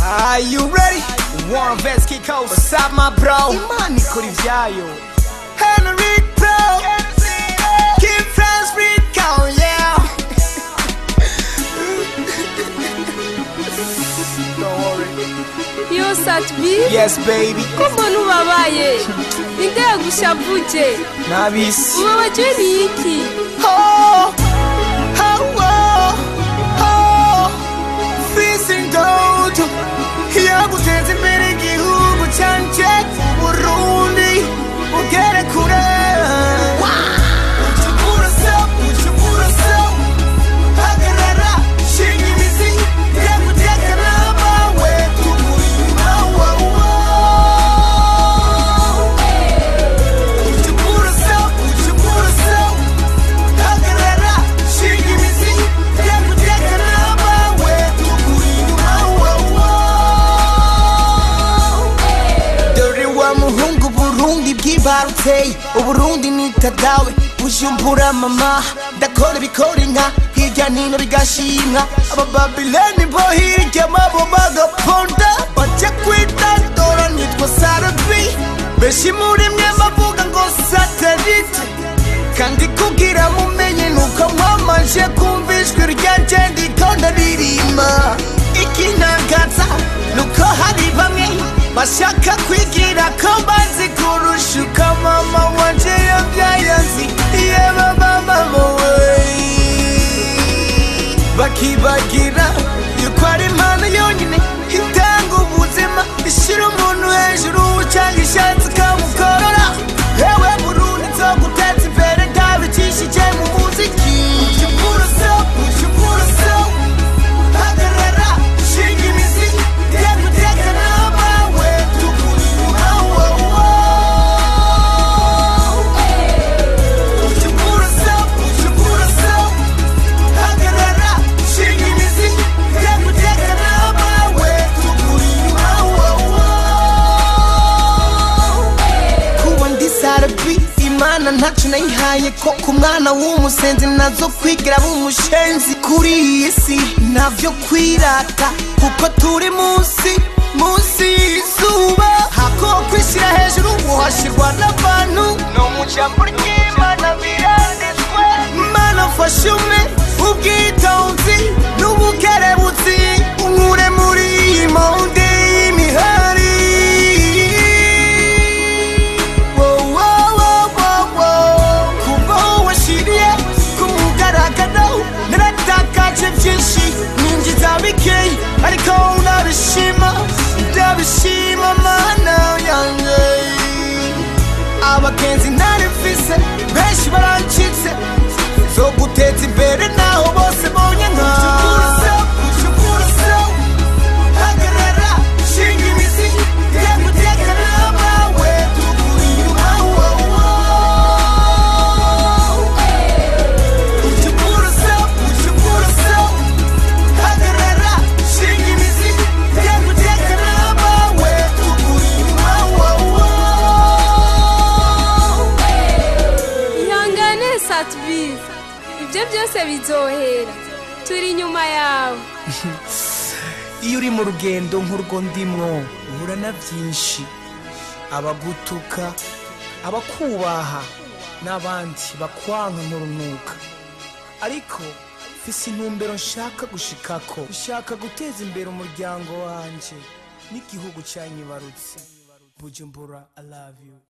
Are you ready? Warren Vest Key Coast. What's up, my bro? Imani ikora ivyayo. Henry Pro. Keep France free count, yeah. Don't worry. yo satbi Yes, baby. ko mbona ubabaye ninde yagushavuje Nabisi. ubabajwe ni iki Oh, oh, oh, oh. Fisi ndoto yaguteza imbere igihugu canje Burundi ugere kure Ucukura se, ucukura se. Hagarara, shinga imizi, yaguteka n'abawe, tugurima, wow, wow. Ucukura se, ucukura se. Hagarara, shinga imizi, yaguteka n'abawe, tugurima, wow, wow. dore wa muhungu burundi bwibarutse uburundi nitadawe bujumbura mama ndakora ibikora inka hirya nino bigashimwa abababileni bo hirya mabo bagaponda bajya kwitandora nitwa sarabi benshi muri mwe bavuga ngo satelite kandi kugira mumenye nuko mwamaje kumva ijwi ryanje ndiko ndaririmba ikintangaza nuko hari bamwe bashaka kwigira ko bazi kurusha uko mama wanje yabyaye azi yeba mama wowe bakibagira yuko ari impano yonyine itanga ubuzima ishyira umuntu hejuru cyangwa ishatse ikamukorora yewe burundi nzoguteza imbere ntabicishije mu muziki ucukura se ucukura se hagarara shinga imizi yaguteka n'abawe tugurima wowo ucukura se ucukura se hagarara shinga imizi yaguteka n'abawe tugurima wowo kuba ndi sarabi imana ntacu nayihaye ko ku mwana w'umusenzi nazo kwigira b'umushenzi kuri iyi si navyo kwirata kuko turi munsi munsi y'izuba hako kwishyira hejuru uhashirwa n'abantu no mu jambo ry'imana biranditswe mana fasha ume ubwitonzi n'ubukerebutsi unkure muri iyi monde y'imihari kuva washiriye ku mugaragaro naratakaje byinshi ninjiza bikeyi ariko ndabishima ndabishima mana yanjye abagenzi ntari mfise benshi barancitse zo guteza imbere naho bose bonye nka hagarara shinga imizi yaguteka n'abawe tugurima wowo ucukura se ucukura se hagarara shinga imizi yaguteka n'abawe tugurima wowo ihangane satbi ibyo byose bizohera turi inyuma yawe iyo uri mu rugendo nk'urwo ndimwo uhura na byinshi abagutuka abakubaha n'abandi bakwanka nk'urunuka ariko mfise intumbero nshaka gushikako nshaka guteza imbere umuryango wanje n'igihugu cyanyibarutse bujumbura i love you